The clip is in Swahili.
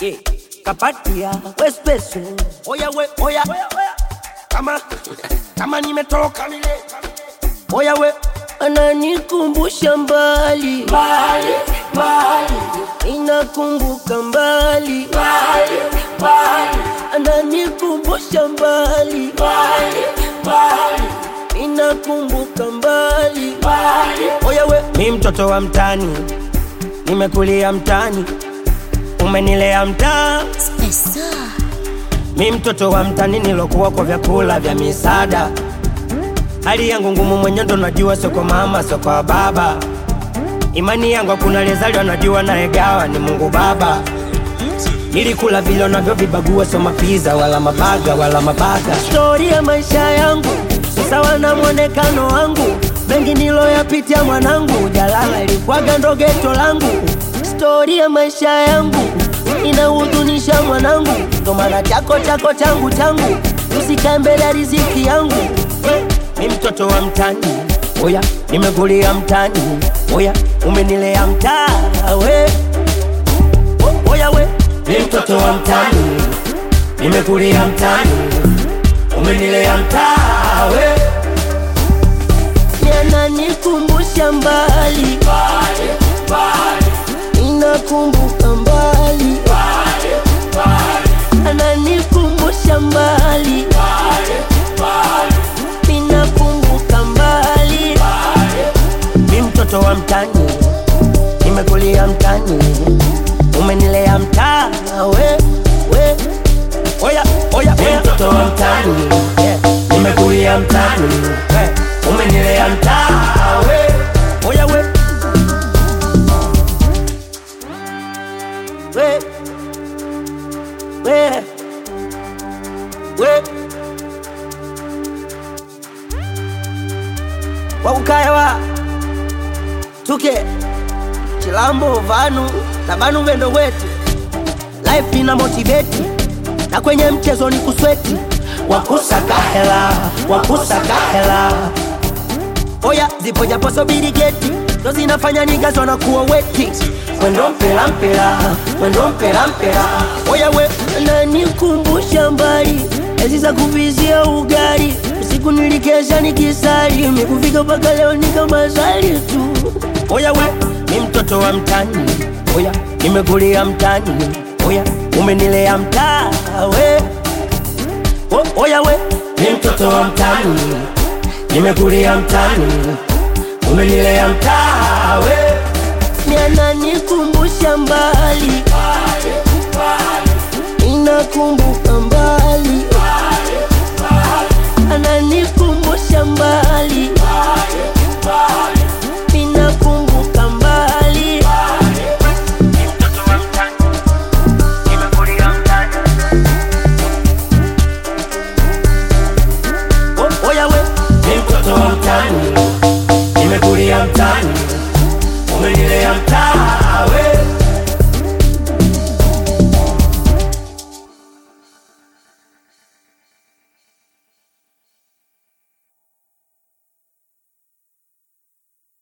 yeah. kapatia wespeso oya we oya kama kama nimetoka mile oya we ananikumbusha mbali mbali mbali inakumbuka mbali mbali mbali ananikumbusha mbali mbali mbali inakumbuka mbali mbali oya we mi mtoto wa mtani nimekulia mtani umenilea mtaa mi mtoto wa mtani nilokuwa kwa vyakula vya misaada hali yangu ngumu mwenye ndo najua sio kwa mama sio kwa baba imani yangu hakuna lezaliwa najua naegawa ni mungu baba nilikula vile unavyovibagua sio mapiza wala mabaga wala mabaga stori ya maisha yangu si sawa na mwonekano wangu mengi niloyapitia mwanangu jalala ilikwaga ndo geto langu stori ya maisha yangu inahuzunisha mwanangu ndo maana chako chako changu changu usikae mbele ya riziki yangu mi mtoto wa mtani oya nimekulia mtani oya umenilea mtaa we O- oya we mi mtoto wa mtani nimekulia mtani umenilea mtaa we yananikumbusha mbali inakumbuka mbali ananikumbusha mbali inakumbuka mbali mi mtoto wa mtani nimekulia mtani umenilea mtaa we we oya oya mi mtoto wa mtani yeah. nimekulia mtani we umenilea mtaa we oya we we we we wakukaewa tuke chilambo vanu na vanu vendo wetu life ina motiveti na kwenye mchezo ni kusweti wakusaka hela wakusaka hela oya zipo japo sobiri geti ndo zinafanya nigazo na kuwa weti mwendo mpela mpela mwendo mpela mpela oya we nanikumbusha mbali ezi za kuvizia ugali usiku nilikesha nikisali mikufika mpaka leo nikamazali tu oya we ni mtoto wa mtani oya nimekulia mtani oya umenilea mtaa we o, oya we ni mtoto wa mtani nimekulia mtani umenilea mtaa we yananikumbusha mbali inakumbuka mbali ananikumbusha mbali inakumbuka mbali O- oya we ni mtoto wa mtani nimekulia mtani